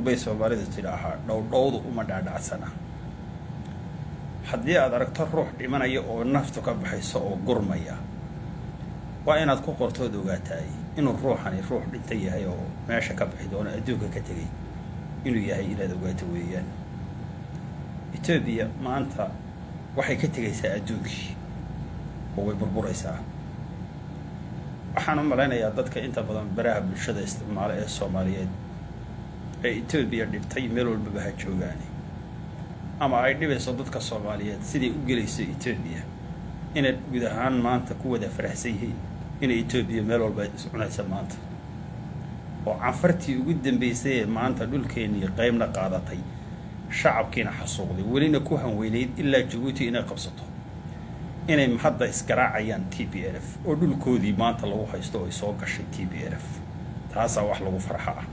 bay soomaalidu tidhaahaa dhowdhowdu uma dhaadhacsana haddii aad aragto ruux dhimanaya oo naftu ka baxayso oo gurmaya waa inaad ku qortood ogaataay inuu ruuxani ruux dhinta yahay oo meesha ka baxi doono adduunka ka tegay inuu yahay inaad ogaato weeyaan etoobiya maanta waxay ka tegaysaa adduunkii oo way burburaysaa waxaan u malaynayaa dadka inta badan baraha bulshada isticmaala ee soomaaliyeed ee etoobiya dhibtay meel walbaba ha joogaani ama ay dhibayso dadka soomaaliyeed siday u gelayso etoobiya inay guud ahaan maanta ku wada faraxsan yihiin inay etoobiya meel walba iscunaysa maanta oo canfartii ugu dambaysay ee maanta dhulkeennii qeybna qaadatay shacabkiina xasuuqday welina ku hanweynayd ilaa jabuuti inay qabsato inay hadda isgaraacayaan t b l f oo dhulkoodii maanta lagu haysto oo ay soo gashay t b l f taasaa wax lagu farxa ah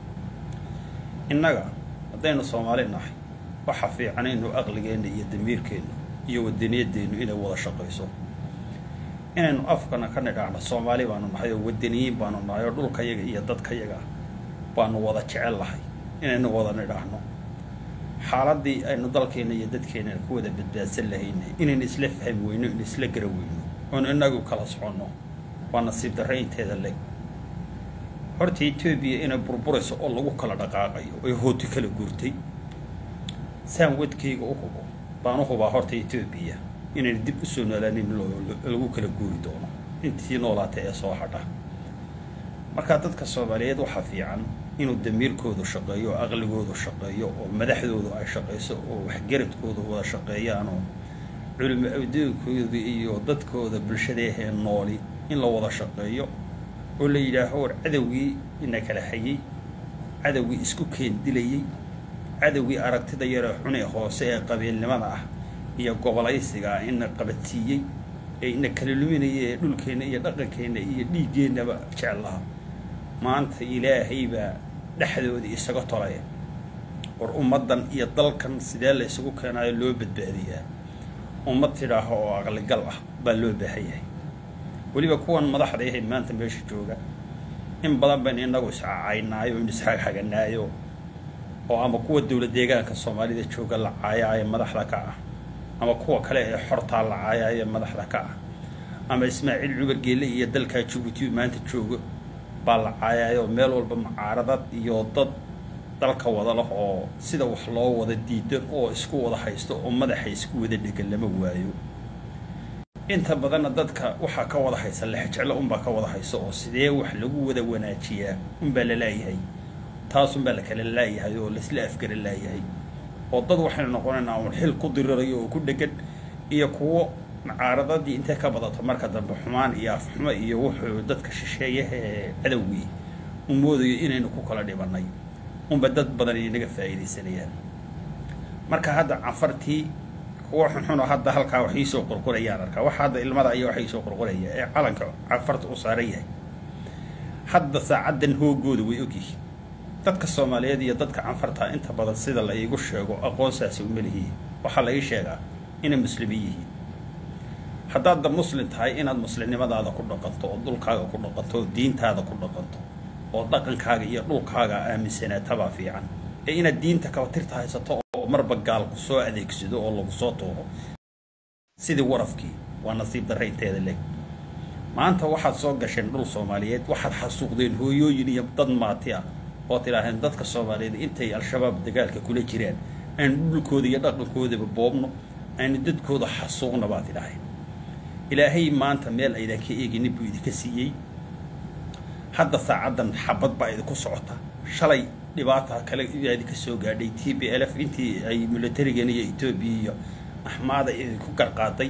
innaga haddaynu soomaali nahay waxa fiican inu aqligeenna iyo damiirkeennu iyo wadaniyadeennu inay wada shaqayso inaynu afkana ka nidhaahno soomaali baanu nahay oo wadaniyiin baanu nahay oo dhulkayaga iyo dadkayaga baanu wada jecel lahay inaynu wada nidhaahno xaaladii aynu dalkeena iyo dadkeena ku wada badbaadsan lahayna inaynu isla fahmi weyno in isla gara weyno oonu inagu kala soconno waa nasiib darre inteeda leg horta etoobiya inay burburayso oo lagu kala dhaqaaqayo oy hooti kala guurtay saan wadkayga u hubo baan u hubaa horta etoobiya inayna dib u soo noolaanin lagu kala guuri doono intii noolaata ee soo hadha markaa dadka soomaaliyeed waxaa fiican inuu damiirkoodu shaqeeyo oo aqligoodu shaqeeyo oo madaxdoodu ay shaqayso oo waxgaradkoodu wada shaqeeyaan oo culimo awdoonkooda iyo dadkooda bulshadaahee nooli in la wada shaqeeyo oo la yidhaaho war cadowgii ina kala hayay cadowgii isku keen dilayey cadowgii aragtida yaree xune hoose ee qabiilnimada ah iyo gobolaysiga ah ina qabadsiiyey ee ina kala luminaya ee dhulkeenna iyo dhaqankeenna iyo dhiiggeennaba jeclaha maanta ilaahay baa dhexdoodii isaga tolaya war ummaddan iyo dalkan sidee la isugu keenaayo loo badbaadiyaa ummad tidhaaho oo aqligal ah baa loo baahan yahay weliba kuwan madaxda ahay maanta meesha jooga in badan baynu inagu iscacaynaayo inu isxagxaganaayo oo ama kuwa dowlad deegaanka soomaalida jooga la caayaayo madaxda ka ah ama kuwa kale ee xortaa la caayaayo madaxda ka ah ama ismaaciil cumar geelle iyo dalkaa jabuuti maanta joogo baa la caayaayo meel walba mucaaradad iyo dad dalka wada lah oo sida wax loo wada diidan oo isku wada haysto oo madaxa isku wada dhegan lama waayo inta badanna dadka waxaa ka wada haysa lexjeclo unbaa ka wada hayso oo sidee wax lagu wada wanaajiyaa unbaa la laayahay taas unbaa la kala laayahay oo laisla afgara laayahay oo dad waxaynu noqonaynaa uun xil ku dirirayo oo ku dhegan iyo kuwo mucaaradadii intay ka badato marka dambe xumaan iyo afxumo iyo wuxuu dadka shisheeyaha ee cadowgii u moodayo inaynu ku kala dhibanay unba dad badan inaga faa'iidaysanayaan marka hadda canfartii kuwa xunxuno hadda halkaa wax iisoo qurqurayaan arkaa waxa hadda ilmada ayaa waxa iisoo qurquraya ee calanka canfarta u saaran yahay hadda saacaddan hoogooda way ogyihiin dadka soomaaliyeed iyo dadka canfarta inta badan sida la iigu sheego aqoonsaasi uma lihiin waxaa la ii sheegaa inay muslimiin yihiin haddaad da muslim tahay inaad muslimnimadaada ku dhaqanto oo dhulkaaga ku dhaqanto oo diintaada ku dhaqanto oo dhaqankaaga iyo dhulkaaga aaminsanaetabaa fiican ee inaad diinta kabatirta haysato oo marba gaal ku soo adeegsado oo lagu soo tuuro sidii warafkii waa nasiib darre inteeda leeg maanta waxaad soo gasheen dhul soomaaliyeed waxaad xasuuqdeen hooyooyin iyo dad maati ah oo tidhaaheen dadka soomaaliyeed intay al-shabaab dagaalka kula jiraan aynu dhulkooda iyo dhaqankoodaba boobno aynu dadkooda xasuuqna baad tidhaaheen ilaahay maanta meel aydan ka eeginin buu idinka siiyey hadda saacaddan xabad baa idinku socota shalay dhibaata kale yaa idinka soo gaadhay t b l f intii ay milatarigan iyo etoobiya iyo axmaada idinku garqaaday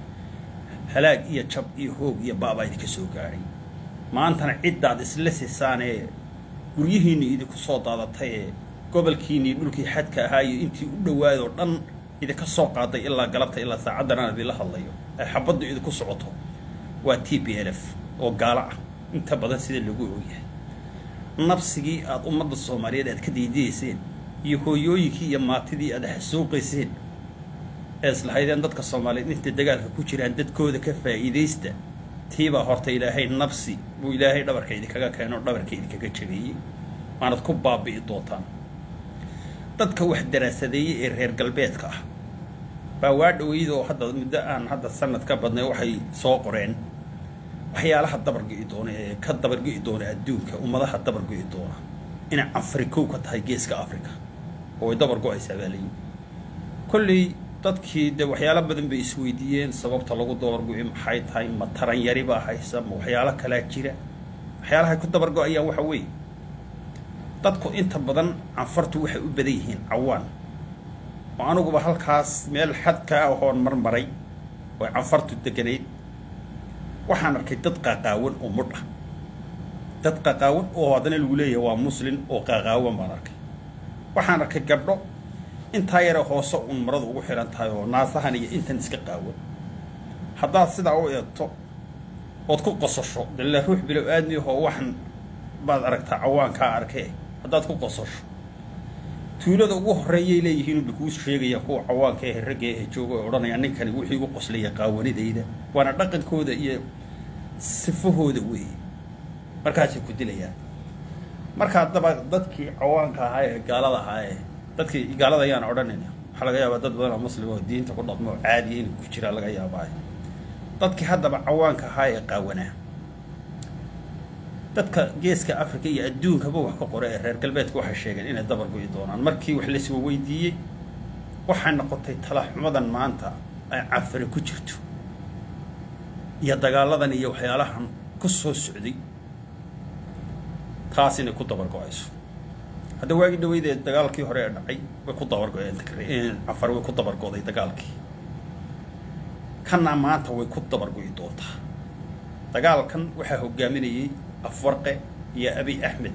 halaag iyo jab iyo hoog iyo baabaa idinka soo gaadhay maantana ciddaad isla sisaanee guryihiinni idinku soo daadatay ee gobolkiinnii dhulkii xadka ahaa iyo intii u dhowaadoo dhan idinka soo qaaday ilaa galabta ilaa saacaddan aan idinla hadlayo ay xabaddu idinku socoto waa t b l f oo gaalo ah inta badan sida lagu ogyahay nabsigii aada ummadda soomaaliyeed aad ka diidiyeyseen iyo hooyooyinkii iyo maatidii aad xasuuqayseen ee islahaydeen dadka soomaaliyeed intay dagaalka ku jiraan dadkooda ka faa'iidaysta tiibaa horta ilaahay nabsi buu ilaahay dhabarka idinkaga keeno dhabarka idinkaga jabeeyey waanad ku baabi'i doontaan dadka wax daraasadeeyey ee reer galbeedka ah baa waa dhaweydoo hadda muddo aan hadda sanad ka badnay waxay soo qoreen waxyaalaha dabargo'i doona ee ka dabargo'i doona adduunka ummadaha dabargo'i doona inay afrikow ka tahay geeska africa oo ay dabargo'aysaa baa layihi kolley dadkii de waxyaalo badan bay isweydiiyeen sababta lagu dabargo'i maxay tahay ma taran yari baa haysa ma waxyaalo kalaa jira waxyaalahay ku dabargo'ayaan waxa weeye dadku inta badan canfartu waxay u badan yihiin cawaan oo aniguba halkaas meel xadka ah oon marmaray oo canfartu deganayd waxaan arkay dad qaaqaawan oo mudh ah dad qaqaawan oo haddana lagu leeyahay waa muslin oo qaaqaawan baan arkay waxaan arkay gabdho intaa yare hoose uun maradu ugu xihan tahay oo naasahan iyo intan iska qaawan haddaad sidaa u eegto ood ku qosasho dalla ruux bilow aadmi ahoo waxan baad aragtaa cawaankaa arkee haddaad ku qosasho tuulada ugu horreeyay leeyihiin bay kuu sheegayaan kuwa cawaanka ee ragga ee jooga oo odhanayaan ninkani wuxuu igu qoslaya qaawanidayda waana dhaqankooda iyo sifahooda weeye markaasay ku dilayaan marka haddaba dadkii cawaanka ahaa ee gaalada ahaa ee dadkii gaalada ayaan odhanayna waxaa laga yaabaa dad badan oo muslim oo diinta ku dhaqmo oo caadiya inuu ku jiraa laga yaabaa dadkii haddaba cawaanka ahaa ee qaawanaa dadka geeska africa iyo adduunkaba wax ka qora ee reer galbeedka waxay sheegeen inay dabar go'i doonaan markii wax laiswa weydiiyey waxay noqotay talaxumadan maanta ay cafare ku jirto iyo dagaaladan iyo waxyaalahan ku soo socday taas inay ku dabar go-ayso hadda waagii dhaweydee dagaalkii hore ee dhacay way ku dabargoeen cafar way ku dabargo'day dagaalkii kanna maanta way ku dabargo'i doontaa dagaalkan waxaa hogaaminayay afwarqe iyo abiy axmed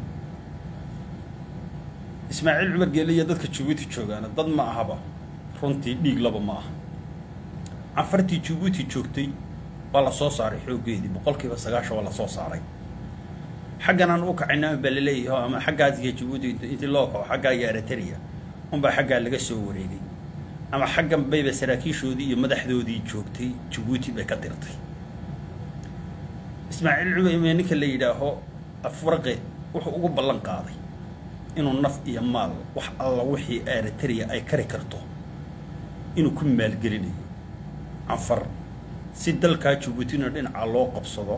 ismaaciil cumar geelle iyo dadka jabuuti joogaana dad ma ahaba runtii dhiig laba ma aha cafartii jabuuti joogtay waa la soo saaray xooggeedii boqolkiiba sagaashan waa la soo saaray xaggan aan u kacayna baa laleeyahay ama xaggaas iyo jabuuti intii loo kaco xaggaa iyo eritrea unbaa xaggaa laga soo wareegay ama xaggan bayba saraakiishoodii iyo madaxdoodii joogtay jabuuti bay ka dirtay ismaaciil cumar ninka la yidhaaho afwarqe wuxuu ugu ballan qaaday inuu naf iyo maal wax alla wixii eritrea ay kari karto inuu ku maalgelinayo canfar si dalkaa jabuutina dhinaca loo qabsado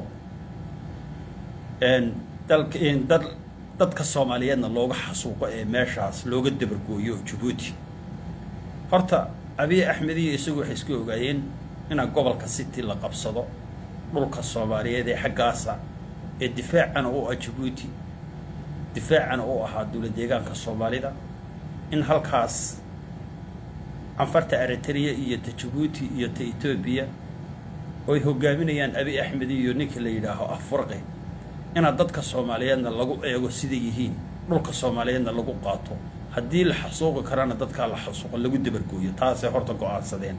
dalka dad dadka soomaaliyeedna looga xasuuqo ee meeshaas looga dabargooyo jabuuti horta abiy axmed iyo isagu waxay isku ogaayeen inaa gobolka city la qabsado dhulka soomaaliyeed ee xaggaasa ee difaacana u ah jabuuti difaacana u ahaa dowla deegaanka soomaalida in halkaas canfarta eritrea iyo ta jabuuti iyo ta etoobiya oo ay hogaaminayaan abiy axmed iyo ninka la yidhaaho afwarqe inaad dadka soomaaliyeedna lagu eego siday yihiin dhulka soomaaliyeedna lagu qaato haddii la xasuuqi karana dadkaa la xasuuqo lagu dabargooyo taasay horta go-aansadeen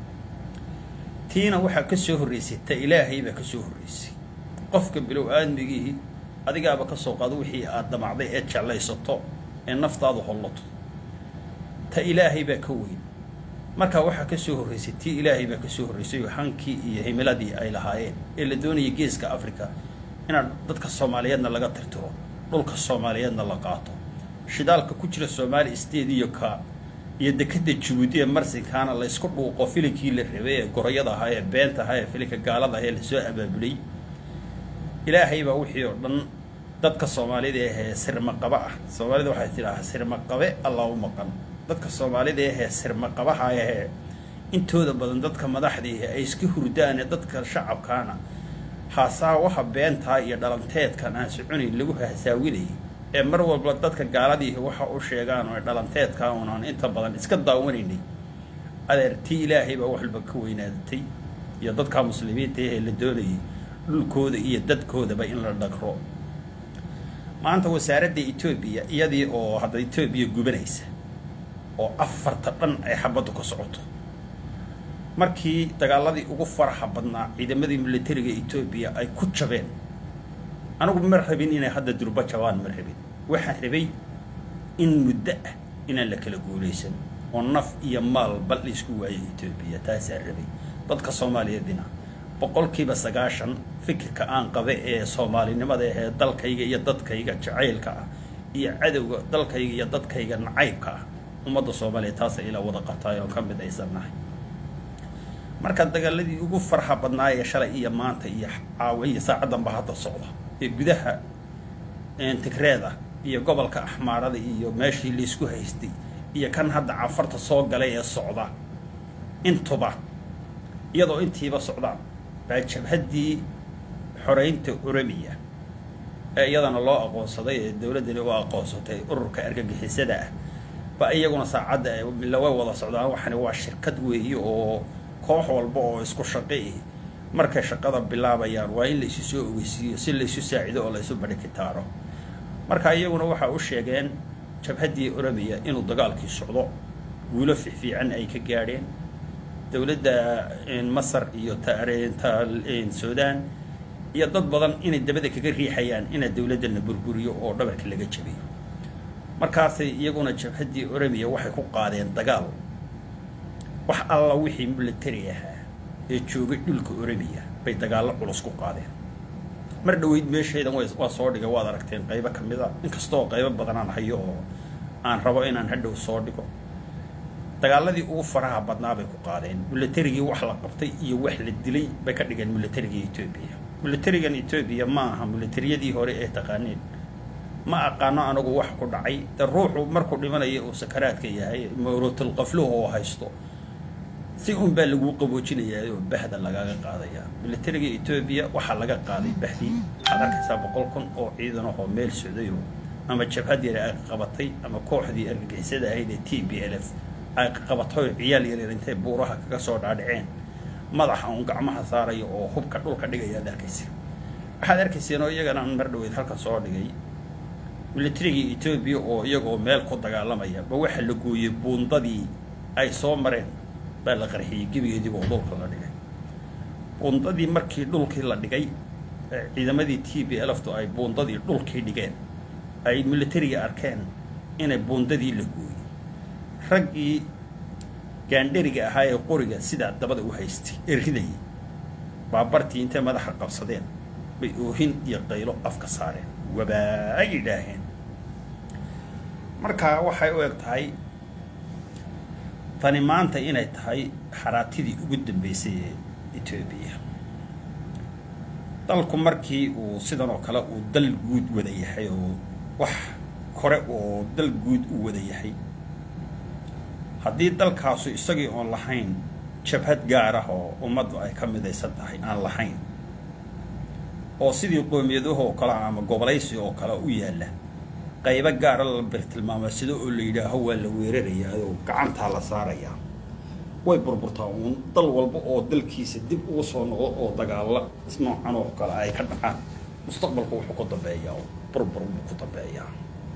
tiina waxaa ka soo horreysay ta ilaahay baa ka soo horreysay qofka bilow aadmigiihi adigaaba ka soo qaado wixii aad damacday eed jeclaysato ee naftaadu hollato ta ilaahay baa ka weyn markaa waxaa ka soo horreysay tii ilaahay baa ka soo horreysay oo hankii iyo himiladii ay lahaayeen ee la doonayay geeska africa inaad dadka soomaaliyeedna laga tirtiro dhulka soomaaliyeedna la qaato shidaalka ku jira soomaali state iyo ka iyo dekeda jabuuti ee marsinkaana la ysku dhuuqo filinkii la rabay ee gorayada ahaa ee beenta ahaa ee filinka gaalada ah ee lasoo abaabulay ilaahay baa wixii oo dhan dadka soomaalida ahee sirmaqaba ah soomaalida waxay tidhaahaa sirmaqabe allah u maqan dadka soomaalida ahee sirmaqabaha ahee intooda badan dadka madaxdiihi ay iska hurdaan ee dadka shacabkaana haasaa waxa beentaa iyo dhalanteedkan aan soconayn lagu hasaawinayay ee mar walba dadka gaaladiihi waxa u sheegaan oo dhalanteedkaa unaan inta badan iska daawanaynay adeer tii ilaahay baa wax walba ka weynaadatay iyo dadka muslimiinta ahee la doonayay dhulkooda iyo dadkoodaba in la dhagro maanta wasaaradda etoobiya iyadii oo hadda etoobiya gubanaysa oo afarta dhan ay xabaddu ka socoto markii dagaaladii ugu faraxa badnaa ciidamadii militariga etoobiya ay ku jabeen anigu ma rabin inay hadda durba jabaan ma rabin waxaan rabay in muddo ah inaan la kala guulaysan oo naf iyo maal bal laisku waayo etoobiya taasaan rabay dadka soomaaliyeedina boqolkiiba sagaashan fikirka aan qabe ee soomaalinimada ahee dalkayga iyo dadkayga jacaylka ah iyo cadowga dalkayga iyo dadkayga nacaybka ah ummadda soomaaliya taasa ilaa wada qabtaay oon ka mid aysan nahay marka dagaaladii ugu farxa badnaayee shalay iyo maanta iyo caawa iyo saacaddanba hadda socda ee gudaha tigreeda iyo gobolka axmaarada iyo meeshii laysku haystay iyo kan hadda cafarta soo galay ee socda intuba iyadoo intiiba socdaan baa jabhaddii xoreynta oromiya ee iyadana loo aqoonsaday ee dowladdani u aqoonsatay ururka argagixisada ah ba iyaguna saacadda way wada socdaan waxani waa shirkad weeye oo koox walba oo isku shaqi markay shaqada bilaabayaan waa in laysu soo ogeysiiyo si laysu saacido oo laysu badhikitaaro marka iyaguna waxaa u sheegeen jabhaddii oromiya inuu dagaalkii socdo guulo fiifiican ay ka gaadheen dowladda masar iyo suudaan iyo dad badan inay dabada kaga riixayaan ina dowladdana burburiyo oo dhabarka laga jabiyo markaasay iyaguna jabhaddii oromiya waxay ku qaadeen dagaal wax alla wixii militari ahaa ee joogay dhulka oromiya bay dagaallo culus ku qaadeen mar dhaweyd meeshaydan waa soo dhigay waad aragteen qaybo ka mid a inkastoo qaybo badanaan hayo oo aan rabo inaan hadhow soo dhigo dagaaladii ugu faraha badnaa bay ku qaadeen militarigii wax la qabtay iyo wax la dilay bay ka dhigeen militarigii etoobiya militarigan etoobiya ma aha militariyadii hore ee taqaaneen ma aqaano anagu wax ku dhacay de ruuxu markuu dhimanayo uu sakaraadka yahay mawratul qafluhu oo haysto si un baa laguu qaboojinayaa oo bahda lagaga qaadayaa militariga etoobiya waxaa laga qaaday bahdii waxaad arkaysaa boqol kun oo ciidan ahoo meel socdayo ama jabhad yar ay qabatay ama kooxdii argagixisada ahayd ee t b l f ay qabatay ciyaal yaryar intay buuraha kaga soo dhaadhaceen madaxa uun gacmaha saaraya oo hubka dhulka dhigaya ad arkaysa waxaad arkayseen oo iyagana aan mar dhaweyd halkan soo dhigay militarigii etoobiya oo iyagoo meel ku dagaalamaya ba waxa la gooyey buundadii ay soo mareen baa la qarxiyey gebigeediiba oo dhulka la dhigay buundadii markii dhulkii la dhigay ciidamadii t b lftu ay buundadii dhulkii dhigeen ay militariga arkeen inay buundadii la gooyey raggii gaandheriga ahaa ee qoriga sidaa dabada u haystay ee ridayay baabartii intay madaxa qabsadeen bay oohin iyo qaylo afka saareen wabaa ay idhaaheen marka waxay u eg tahay tani maanta inay tahay xaraatidii ugu dambeysay ee etoobiya dalku markii uu sidan oo kale uu dal guud wada yahay oo wax kore oo dal guud u wada yahay haddii dalkaasu isagii oon lahayn jabhad gaar ah oo ummaddu ay ka midaysan tahay aan lahayn oo sidii qoomiyadahoo kale ama gobolaysi oo kale u yaalla qaybo gaara la birtilmaamaadsado oo la yidhaaho waa la weerarayaa oo gacantaa la saarayaa way burburtaa uun dal walba oo dalkiisa dib ugu soo noqdo oo dagaalla noocan oo kale ay ka dhacaan mustaqbalku wuxuu ku dambeeyaa oo burbur buu ku dambeeyaa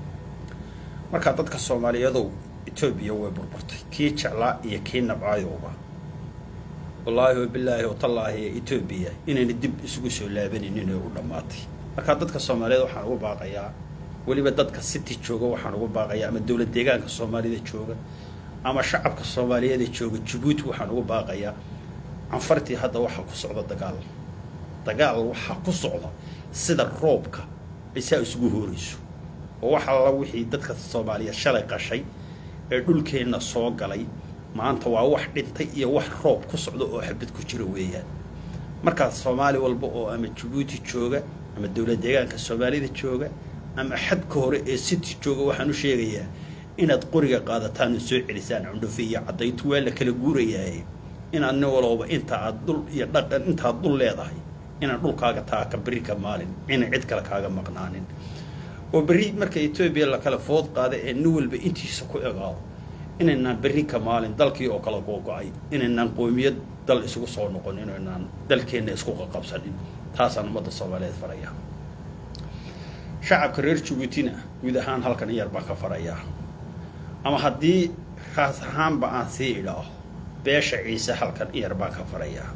marka dadka soomaaliyadow etoobiya way burburtay kii jeclaa iyo kii nabcaayowba wallaahi wabilaahi watallaahi etoobiya inayna dib isugu soo laabanaynin oo u dhammaatay marka dadka soomaaliyeed waxaan ugu baaqayaa weliba dadka city jooga waxaan ugu baaqayaa ama dowlad deegaanka soomaalida jooga ama shacabka soomaaliyeed ee jooga jabuuti waxaan ugu baaqayaa canfartii hadda waxaa ku socda dagaal dagaal waxaa ku socda sida roobka ay saa isugu hoorayso oo wax alla wixii dadka soomaaliyeed shalay qashay ee dhulkeenna soo galay maanta waa wax dhintay iyo wax roob ku socda oo xabad ku jira weeyaan markaas soomaali walba oo ama jabuuti jooga ama dowlad deegaanka soomaalida jooga ama xadka hore ee city jooga waxaan u sheegayaa inaad qoriga qaadataan oo soo celisaan cundhufe iyo caddayntu waa la kala guurayaaye inaad nin walooba inta aad dhul iyo dhaqan intaad dhul leedahay inaan dhulkaaga taaka berri ka maalin inaan cid kale kaaga maqnaanin oo berri marka etoobiya la kala food qaada ee nin walba intiisa ku egaado inaynaan berri ka maalin dalkii oo kala googo-ay inaynaan qoomiyad dal isugu soo noqon inaynaan dalkeenna isku qaqabsanin taasaan ummadda soomaaliyeed faraya shacabka reer jabuutina guud ahaan halkan yar baan ka farayaa ama haddii raas ahaanba aan sii idhaaho beesha ciise halkan iyar baan ka farayaa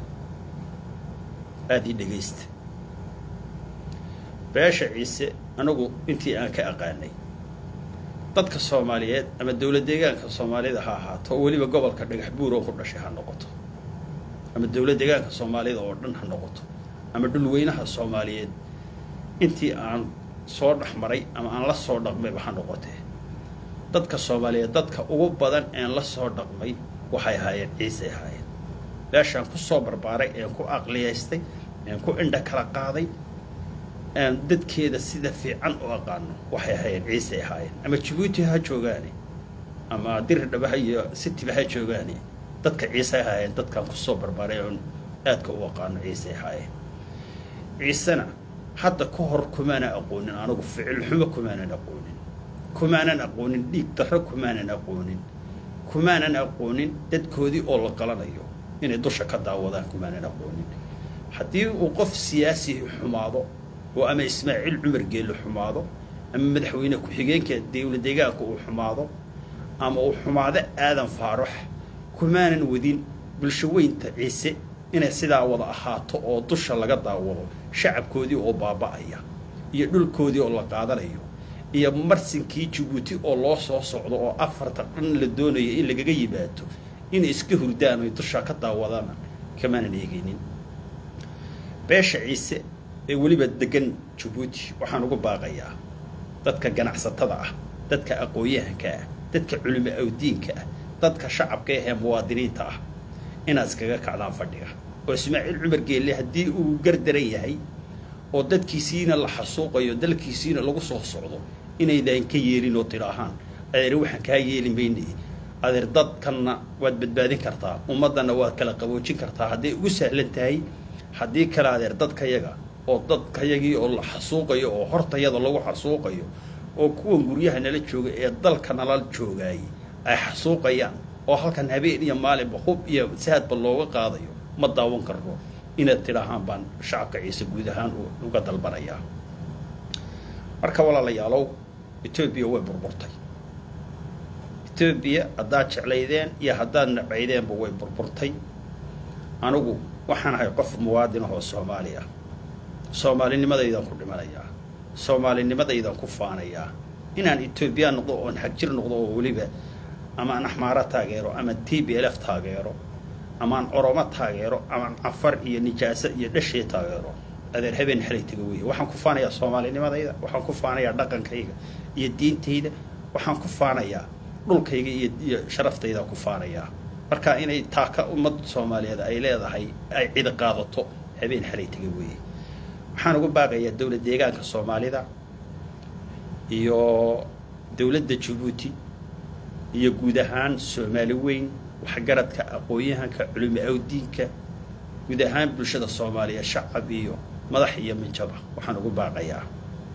aada ii dhegaysta beesha ciise anagu intii aan ka aqaanay dadka soomaaliyeed ama dowlad deegaanka soomaalida ha ahaato oo weliba gobolka dhagax buur oo ku dhashay ha noqoto ama dowlad deegaanka soomaalida oo dhan ha noqoto ama dhulweynaha soomaaliyeed intii aan soo dhex maray ama aan la soo dhaqmayba ha noqotee dadka soomaaliyeed dadka ugu badan een la soo dhaqmay waxay ahaayeen ciisay ahaayeen meeshaan ku soo barbaaray een ku aqliyaystay een ku indha kala qaaday een dadkeeda sida fiican u aqaano waxay ahaayeen ciisay ahaayeen ama jabuuti ha joogaane ama diridhabaha iyo citiba ha joogaane dadka ciisay ahaayeen dadkaan kusoo barbaaray oon aadka u aqaano ciisay ahaayeen ciisena hadda ka hor kumaanan aqoonin anigu ficil xumo kumaanan aqoonin kumaanan aqoonin dhiig darro kumaanan aqoonin kumaanan aqoonin dadkoodii oo la qalanayo inay dusha ka daawadaan kumaanan aqoonin haddii uu qof siyaasi xumaado oo ama ismaaciil cumar geelle xumaado ama madaxweyne ku-xigeenka dawla deegaanka uu xumaado ama uu xumaado aadan faarax kumaanan wadin bulsho weynta ciise inay sidaa wada ahaato oo dusha laga daawado shacabkoodii oo baaba'aya iyo dhulkoodii oo la qaadanayo iyo marsinkii jabuuti oo loo soo socdo oo afarta dhan la doonayo in lagaga yimaado inay iska hurdaan oy dusha ka daawadaan kamaanan eegaynin beesha ciise ee weliba degan jabuuti waxaan ugu baaqayaa dadka ganacsatada ah dadka aqoon-yahanka ah dadka culimo awdiinka ah dadka shacabka ahee muwaadiniinta ah inaad iskaga kacdaan fadhiga oo ismaaciil cumar geelle haddii uu gardaran yahay oo dadkiisiina la xasuuqayo dalkiisiina lagu soo socdo inaydaan ka yeelin oo tidhaahaan adeer waxaan kaa yeeli mayne adeer dadkanna waad badbaadin kartaa ummaddanna waad kala qaboojin kartaa hadday ugu sahlan tahay haddii kale adeer dadkayaga oo dadkayagii oo la xasuuqayo oo hortayada lagu xasuuqayo oo kuwan guryaha nala jooga ee dalka nala joogaayay ay xasuuqayaan oo halkan habeen iyo maalinba hub iyo saadba looga qaadayo ma daawan karno inaad tidhaahaan baan shacabka ciise guud ahaan uga dalbanayaa marka walaalayaalow etoobiya way burburtay etoobiya haddaad jeclaydeen iyo haddaad nabaydeenba way burburtay anigu waxaan ahay qof muwaadin ahoo soomaali ah soomaalinimadaydan ku dhimanayaa soomaalinimadaydan ku faanayaa inaan etoobiya noqdo oon xagjir noqdo oo weliba amaan axmaaro taageero ama t b l f taageero amaan oromo taageero amaan cafar iyo nijaaso iyo dhashee taageero adeer habeen xalay taga weeye waxaan ku faanayaa soomaalinimadayda waxaan ku faanayaa dhaqankayga iyo diintayda waxaan ku faanayaa dhulkayga iyo iyo sharaftaydaa ku faanayaa marka inay taaka ummad soomaaliyeed ay leedahay ay cidi qaadato habeen xalay taga weeye waxaan ugu baaqayaa dowlad deegaanka soomaalida iyo dowladda jabuuti iyo guud ahaan soomaali weyn waxgaradka aqoon-yahanka culimo awdiinka guud ahaan bulshada soomaaliya shacab iyo madax iyo minjaba waxaan ugu baaqayaa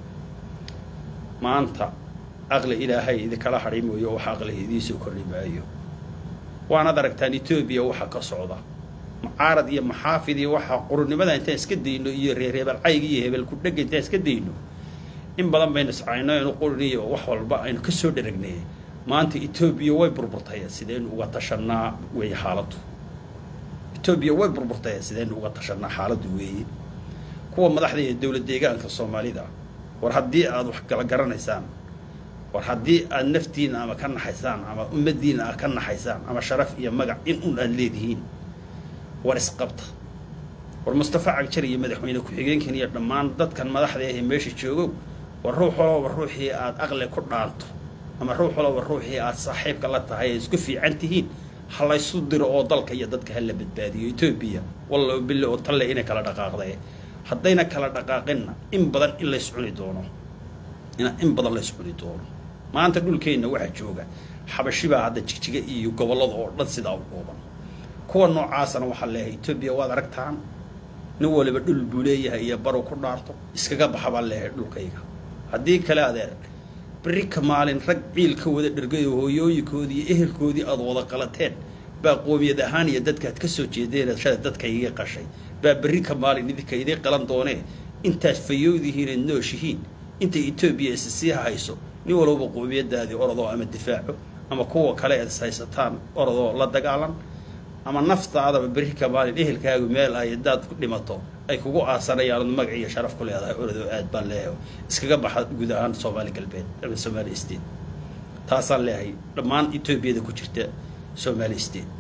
maanta aqli ilaahay idinkala hadhay mooyo wax aqli idiinsoo kordhi maayo waanaad aragtaan etoobiya waxa ka socda mucaarad iyo maxaafid iyo waxa qurunimada intaan iska dayno iyo reereebal cayg iyo hebel ku dhega intaan iska dayno in badan baynu iscayno inu qurin iyo wax walba aynu ka soo dheragnay maanta etoobiya way burburtay sidaynu uga tashanaa weeye xaaladdu etoobiya way burburtay sidaynu uga tashanaa xaaladdu weeye kuwa madaxda ee dowlad deegaanka soomaalida war haddii aad wax kala garanaysaan war haddii aad naftiina ama ka naxaysaan ama ummaddiina aad ka naxaysaan ama sharaf iyo magac in un aad leedihiin war isqabta war mustafa cagjar iyo madaxweyne ku-xigeenkan iyo dhammaan dadkan madaxda ahee meesha joogow war ruux walaba ruuxii aad aqli ku dhaanto ama ruux walaba ruuxii aad saaxiibka la tahay ay isku fiican tihiin ha laysu diro oo dalka iyo dadka hala badbaadiyo etoobiya walla bille oo talle inay kala dhaqaaqday haddayna kala dhaqaaqinna in badan in lays cuni doono in badan lays cuni doono maanta dhulkeenna waxaa jooga xabashibaa hadda jigjiga iyo gobollada oo dhan sidaa u dhuuban kuwa noocaasana waxaa leeyahay etoobiya waad aragtaan nin waliba dhul buu leeyahay iyo baru ku dhaarto iskaga baxa baan leeyahay dhulkayga haddii kale adeer berri ka maalin rag ciil ka wada dhergayo hooyooyinkoodii iyo ehelkoodii aad wada qalateen baa qoomiyad ahaan iyo dadkaad ka soo jeedeen shala dadka iga qashay baa berri ka maalin idinka idii qalan doonee intaad fayowdihiin aad nooshihiin intay etoobiya is sii hayso nin walbaba qoomiyadaadii orodoo ama difaaco ama kuwa kale aad is haysataan orodoo la dagaalan ama naftaadaba berri ka maalin ehelkaagu meel ay hadaad ku dhimato ay kugu aasanayaan ood magac iyo sharaf ku leedahay orodoo aad baan leeyahay iskaga baxa guud ahaan soomaali galbeed ama soomaali state taasaan leeyahay dhammaan etoobiyada ku jirta soomaali state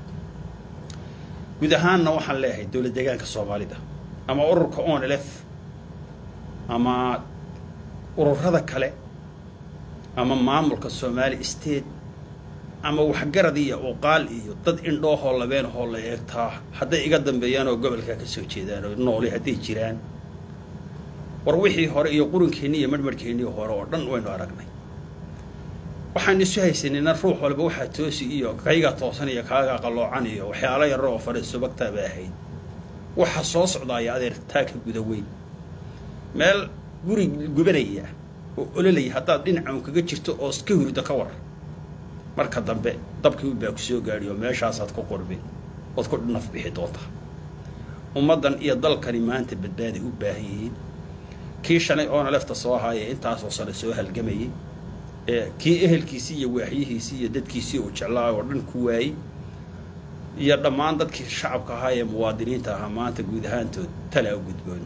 guud ahaanna waxaan leeyahay dowlad deegaanka soomaalida ama ururka onlf ama ururada kale ama maamulka soomaali state ama waxgarad iyo uqaal iyo dad indhoohoo labeenahoo la eegtaa hadday iga dambeeyaan oo gobolkaa ka soo jeedaan oo nooli hadday jiraan war wixii hore iyo qurinkeenni iyo marmarhkeennii hore oo dhan waynu aragnay waxaan isu haysanayna ruux walba waxaa toosi iyo kaygaa toosan iyo kaagaa qalloocan iyo waxyaalo yaro oo fadhiisubagtaa ba ahayd waxa soo socdaaya adeer taaka guda weyn meel guri gubanaya oo ololaya haddaad dhinacan kaga jirto oo iska hurdo ka war marka dambe dabkii baa ku soo gaadhi oo meeshaasaad ku qurbin ood ku naf bixi doontaa ummaddan iyo dalkani maanta badbaaday u baahan yihiin kii shalay oona lefta soo haaya intaasoo sane soo halgamayay kii ehelkiisii iyo waaxyihiisii iyo dadkiisii uu jeclaa oo dhan ku waayey iyo dhammaan dadkii shacabka ahaa ee muwaadiniinta ahaa maanta guud ahaantood talaa u gudboon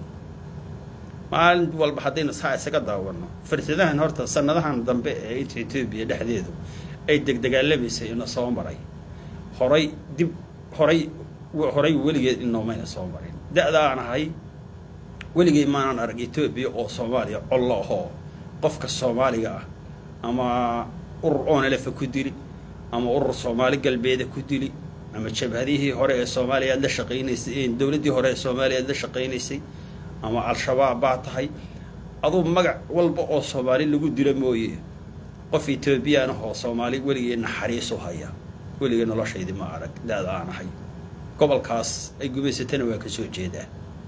maalin walba haddaynu saa isaga daawanno firsadahan horta sanadahan dambe ee inta etoobiya dhexdeedu ay degdegaalamaysay ina soo maray horay dib horay horay weligeed inoomayna soo marin da-daan ahay weligey maanan arag etoobiya oo soomaaliya collo ahoo qofka soomaaliga ah ama urur onelefa ku dili ama urur soomaali galbeeda ku dili ama jabhadihii hore ee soomaaliya aad la shaqaynaysay dowladdii hore ee soomaaliya aad la shaqaynaysay ama al-shabaab baa tahay aduu magac walba oo soomaali lagu dilo mooye qof etoobiyaan ah oo soomaali weligee naxariisu haya weligee noloshaydii ma arag da-da aan ahay gobolkaas ay gumaysatana waa ka soo jeedaa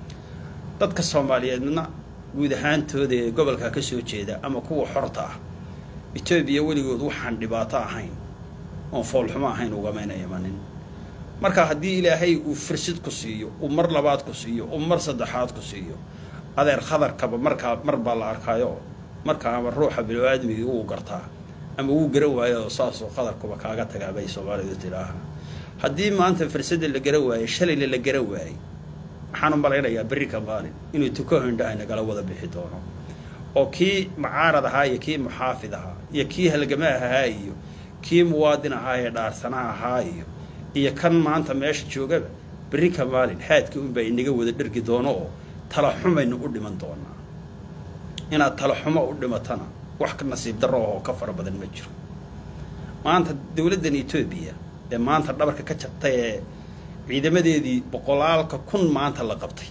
dadka soomaaliyeedna guud ahaantooda ee gobolkaa ka soo jeeda ama kuwa xorta ah etoobiya weligood waxaan dhibaato ahayn oon foolxumo ahayn ugamayna imanin marka haddii ilaahay uu fursid ku siiyo uu mar labaad ku siiyo uu mar saddexaad ku siiyo adeer khadarkaba markaa mar baa la arkaayo markaa ama ruuxa bini-aadmigii wuu gartaa ama wuu garan waayo saasoo qadarkuba kaaga tagaa bay soomaalidu tidhaaha haddii maanta fursadda la garan waayey shalayna la garan waayey waxaan u malaynayaa berri ka maalin inuu tuko hindhaha nagala wada bixi doono oo kii mucaarad ahaa iyo kii muxaafid ahaa iyo kii halgama ahaa iyo kii muwaadin ahaa ee dhaarsanaha ahaa iyo iyo kan maanta meesha joogaba berri ka maalin haadka unbaa inaga wada dhergi doono oo talaxumaynu u dhiman doonaa inaad talaxumo u dhimatana wax ka nasiib darro oo ka fara badan ma jiro maanta dowladdan etoobiya ee maanta dhabarka ka jabtay ee ciidamadeedii boqolaalka kun maanta la qabtay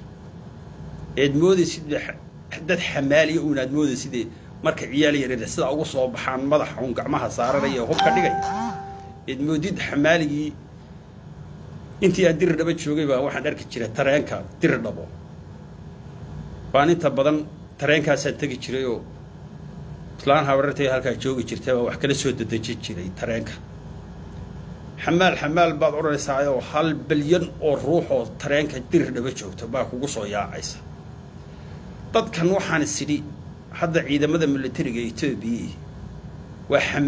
eed moodaysid dad xamaaliya uun aad moodaysid marka ciyaal yaryar sidaa ugu soo baxaan madaxa uun gacmaha saaranaya ee hubka dhigaya eed moodid xamaaligii intii aan diri dhabo joogay baa waxaan arki jiray tareenka diri dhabo baan inta badan tareenkaasaan tegi jiray oo islaan habarartay halkaa joogi jirtay baa wax kala soo dadejin jiray tareenka xamaal xamaal baad odhanaysaayoo hal bilyan oo ruux oo tareenka diri dhabo joogto baa kugu soo yaacaysa dadkan waxaan isidhi hadda ciidamada militariga etoobiya waa